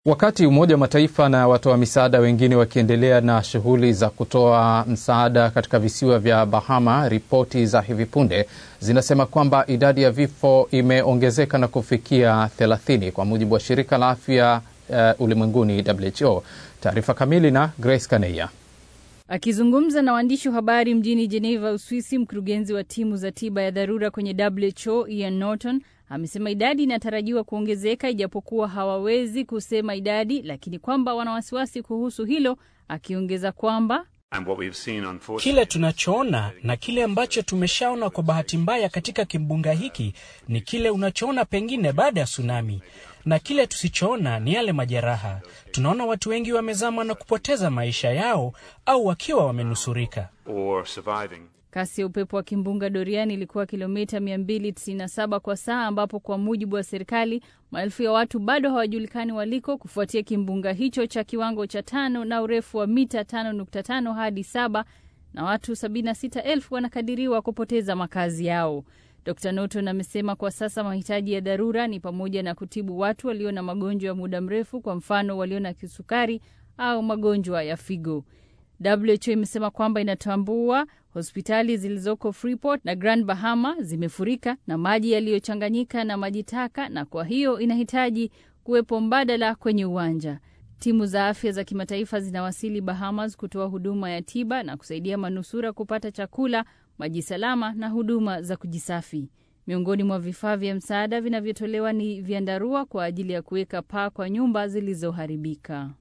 Wakati Umoja wa Mataifa na watoa misaada wengine wakiendelea na shughuli za kutoa msaada katika visiwa vya Bahama, ripoti za hivi punde zinasema kwamba idadi ya vifo imeongezeka na kufikia 30 kwa mujibu wa shirika la afya uh, ulimwenguni WHO. Taarifa kamili na Grace Kaneya. Akizungumza na waandishi wa habari mjini Geneva, Uswisi, mkurugenzi wa timu za tiba ya dharura kwenye WHO Ian Norton amesema idadi inatarajiwa kuongezeka ijapokuwa hawawezi kusema idadi, lakini kwamba wana wasiwasi kuhusu hilo, akiongeza kwamba kile tunachoona na kile ambacho tumeshaona kwa bahati mbaya katika kimbunga hiki ni kile unachoona pengine baada ya tsunami, na kile tusichoona ni yale majeraha. Tunaona watu wengi wamezama na kupoteza maisha yao au wakiwa wamenusurika. Kasi ya upepo wa kimbunga Dorian ilikuwa kilomita 297 kwa saa, ambapo kwa mujibu wa serikali maelfu ya watu bado hawajulikani waliko kufuatia kimbunga hicho cha kiwango cha tano na urefu wa mita 5.5 hadi saba, na watu 76,000 wanakadiriwa kupoteza makazi yao. Dr Norton amesema kwa sasa mahitaji ya dharura ni pamoja na kutibu watu walio na magonjwa ya muda mrefu, kwa mfano walio na kisukari au magonjwa ya figo. WHO imesema kwamba inatambua hospitali zilizoko Freeport na Grand Bahama zimefurika na maji yaliyochanganyika na maji taka, na kwa hiyo inahitaji kuwepo mbadala kwenye uwanja. Timu za afya za kimataifa zinawasili Bahamas kutoa huduma ya tiba na kusaidia manusura kupata chakula, maji salama na huduma za kujisafi. Miongoni mwa vifaa vya msaada vinavyotolewa ni vyandarua kwa ajili ya kuweka paa kwa nyumba zilizoharibika.